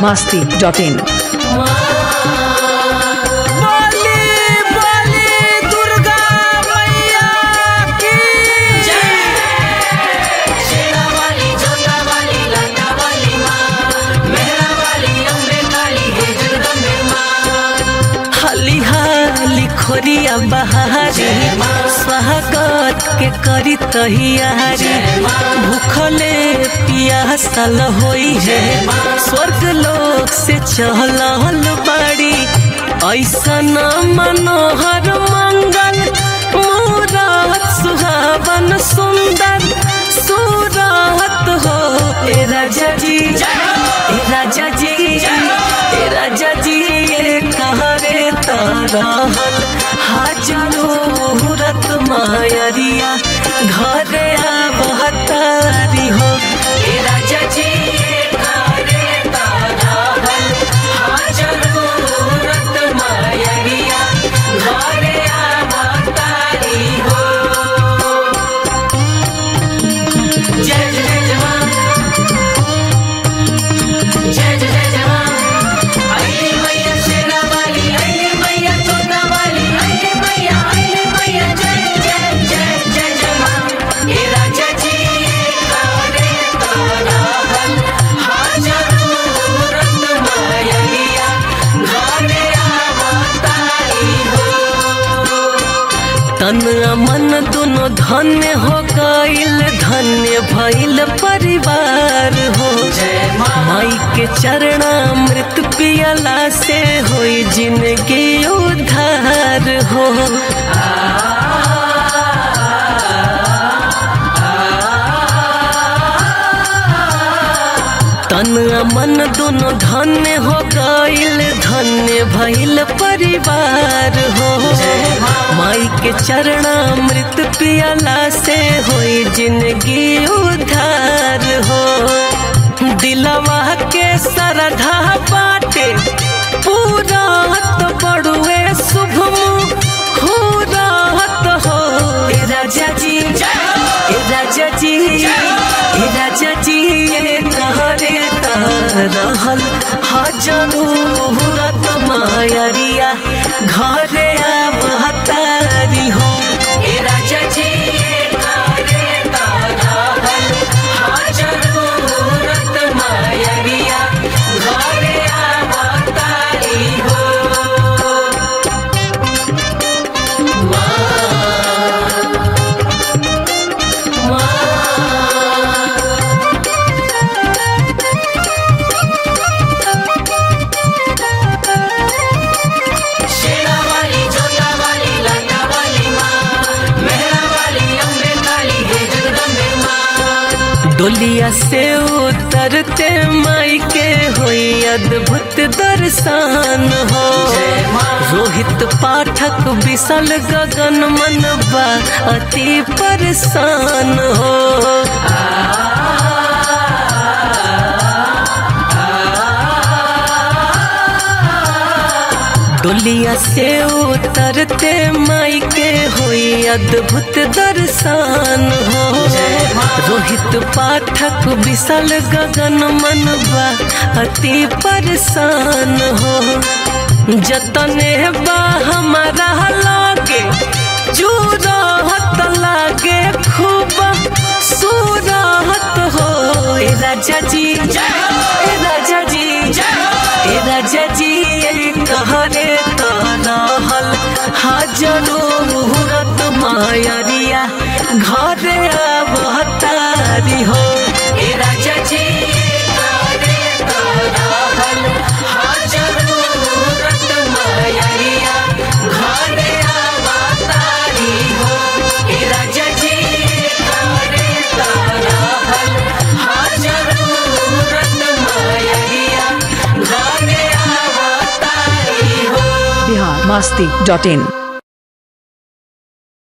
masti dot in. बोली बोली दुर्गा मैया की शेरा वाली जोता वाली लाटा वाली माँ मेहरा वाली अम्बे काली है जगदम्बे माँ हाली हाली खोरिया बहारी स्वागत के करी तहियारी भूखले पियासल होई है स्वर्ग लोक से चहल बाड़ी ऐसन मनोहर मंगल मुरात सुहावन सुंदर सुरात हो ए राजा जी ए राजा जी ए राजा जी ये कहरे तरहल हाजरो मुहूर्त मायरिया घरे आवतारी हो हे राजा जी कारे ताराहल हाजरो रत मायरिया घरे आवतारी हो जय जय जवान जय जय जवान अरे मैया शेरा वाली अरे मैया चोता वाली अरे मैया अरे मैया जय जय जय जय जवान हे राजा जी कारे ताराहल हाजरो रत मायरिया घरे आवतारी हो तन आ मन दोनों धन्य हो गईल धन्य भइल परिवार हो जय माँ माई के चरणामृत पियला से होई जिंदगी उद्धार हो तन आ मन दोनों धन्य हो गईल धन्य भइल परिवार हो माई के चरणामृत पियला से होई जिंदगी उद्धार हो दिलवा के सरधा बाटे पूरा तो बड़ुए शुभ हो राहत हो ए राजा जी ए राजा जी ए राजा जी ये कहरे रहल हजारो मुहूर्त मायरिया घरे आवतारी हो हे राजा जी कारे ताराहल हाजरो रत मायरिया घरे आवतारी हो शेरा वाली जोता वाली लाटा वाली माँ मेहरा वाली अम्बे काली है जगदम्बे माँ डोलिया से उतरते माई के होई अद्भुत दर्शन हो जय माँ। रोहित पाठक विशाल गगन मनबा अति परेशान हो डोलिया से उतरते माई के होई अद्भुत दर्शन हो रोहित पाठक विशाल गगन मनबा अति परेशान हो जतने बा हमारा लागे जुराहत लागे खूब सुराहत हो ए राजा जी ए राजा जी ए राजा जी ये कहरे तनहल हाजरो मुहूर्त मायरिया घरे आवतारी हो हे राजा जी कारे ताराहल हाजरो रत मायरिया घरे आवतारी हो हे राजा जी कारे ताराहल हाजरो रत मायरिया घरे आवतारी हो Bihar masti dot in.